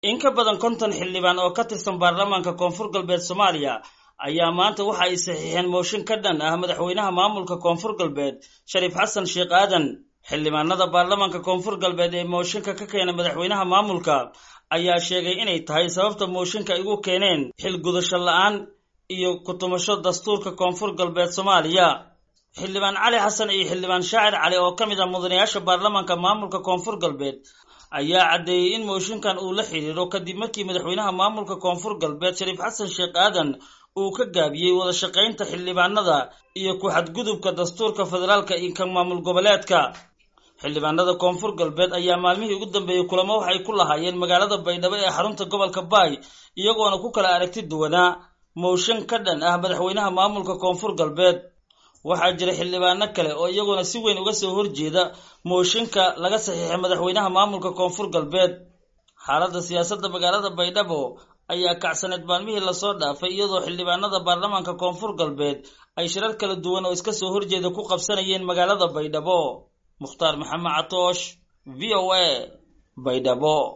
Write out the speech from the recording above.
in ka badan konton xildhibaan oo ka tirsan baarlamaanka koonfur galbeed soomaaliya ayaa maanta waxa ay saxiixeen mooshin ka dhan ah madaxweynaha maamulka koonfur galbeed shariif xasan sheekh aadan xildhibaanada baarlamaanka koonfur galbeed ee mooshinka ka keenay madaxweynaha maamulka ayaa sheegay inay tahay sababta mooshinka ay ugu keeneen xil gudasho la-aan iyo ku-tumasho dastuurka koonfur galbeed soomaaliya xildhibaan cali xasan iyo xildhibaan shaacir cali oo ka mid ah mudanayaasha baarlamaanka maamulka koonfur galbeed ayaa caddeeyey in mooshinkan uu la xiriiro kadib markii madaxweynaha maamulka koonfur galbeed shariif xasan sheekh aadan uu ka gaabiyey wada shaqaynta xildhibaanada iyo ku-xadgudubka dastuurka federaalka iyo kan maamul goboleedka xildhibaanada koonfur galbeed ayaa maalmihii ugu dambeeyey kulamo waxay ku lahaayeen magaalada baydhabo ee xarunta gobolka baay iyagoona ku kala aragti duwanaa mooshin ka dhan ah madaxweynaha maamulka koonfur galbeed waxaa jira xildhibaano kale oo iyaguna si weyn uga soo horjeeda mooshinka laga saxiixay madaxweynaha maamulka koonfur galbeed xaaladda siyaasadda magaalada baydhabo ayaa kacsaneed maalmihii lasoo dhaafay iyadoo xildhibaanada baarlamaanka koonfur galbeed ay shirar kala duwan oo iska soo horjeeda ku qabsanayeen magaalada baydhabo mukhtaar maxamed catoosh v o a baydhabo